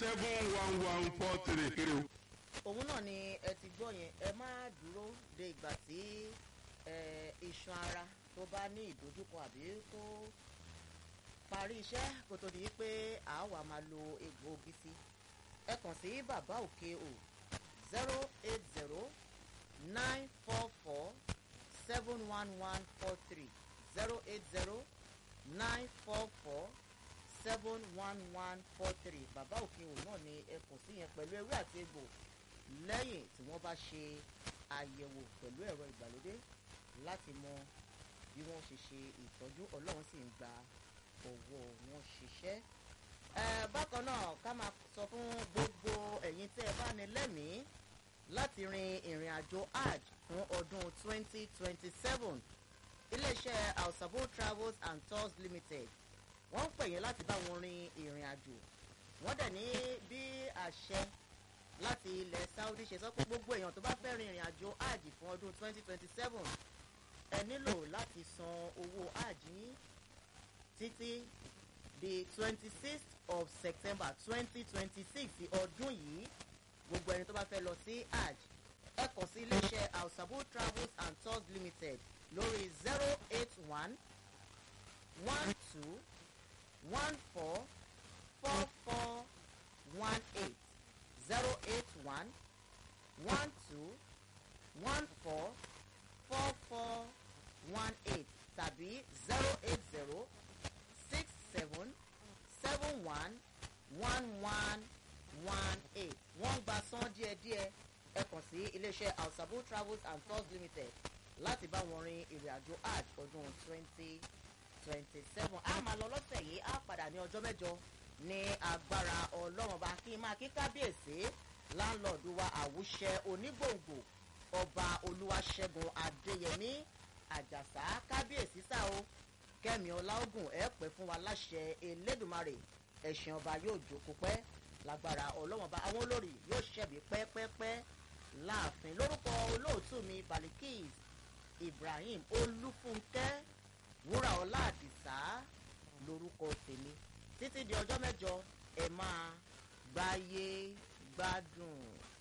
seven one one four three kiri o. òun náà ni ẹ ti gbọ́ yẹn ẹ má dúró de ìgbà tí ẹ, iṣan ara tó bá ní ìdojúkọ àbí tó parí iṣẹ́ kó tó di pé àwa máa lo egbòogi sí ẹ kàn sí bàbá òkè o zero eight zero nine four four seven one one four three zero eight zero nine four four seven one one four three bàbá òkè o náà ni ẹ kàn sí yẹn pẹ̀lú ewé àti egbò lẹ́yìn tí wọ́n bá ṣe àyẹ̀wò pẹ̀lú ẹ̀rọ ìgbàlódé láti mọ bí wọ́n ṣe ṣe ìtọ́jú ọlọ́run sì ń gba owó wọn ṣiṣẹ́. ẹ bákan náà ká máa sọ fún gbogbo ẹ̀yin tẹ́ ẹ bá ní lẹ́mìí láti rin ìrìn àjò hajj fún ọdún 2027 iléeṣẹ́ alsabo travels and tours limited wọ́n ń pè yín láti bá wọn rin ìrìn àjò wọ́n dẹ̀ ní bí àṣẹ láti ilẹ̀ saudi ṣe sọ pé gbogbo èèyàn tó bá fẹ́ rin ìrìn àjò hajj fún ọdún 2027 ẹ nílò láti san owó hajj yín títí di 26th of september 2026 ti ọdún yìí gbogbo ẹni tó bá fẹ́ lọ sí hajj ẹ kàn sí iléeṣẹ́ alsabo travels and tours limited lórí 081 12 14 44 18 zero eight one one two one four four four one eight tàbí zero eight zero six seven seven one one one one eight wọ́n gba san díẹ̀díẹ̀ ẹ kàn sí iléeṣẹ́ alsabo travels and tours limited láti bá wọn rin ìrìn àjò hajj ọdún twenty twenty seven a máa lọ lọ́sẹ̀ yìí á padà ní ọjọ́ mẹ́jọ ní agbára ọlọ́run bá kí n máa kí kábíyèsí láńlọ́ọ̀dù wa àwùṣẹ onígbòǹgbò ọba olúwaṣẹ́gun adéyẹmí àjàsá kábíyèsí sá o kẹ́mi ọláògùn ẹ̀ pẹ́ fún wa láṣẹ elédùnmarè ẹ̀sìn ọba yóò jókòó pẹ́ lágbára ọlọ́run bá àwọn olórí yóò ṣẹ̀bi pẹ́pẹ́pẹ́ láàfin lórúkọ olóòtú mi balikis ibrahim olúfúnkẹ́ wúrà ọlá àdìsá lórúkọ tèmi títí di ọjọ́ mẹ́jọ ẹ máa gbáyé gbádùn.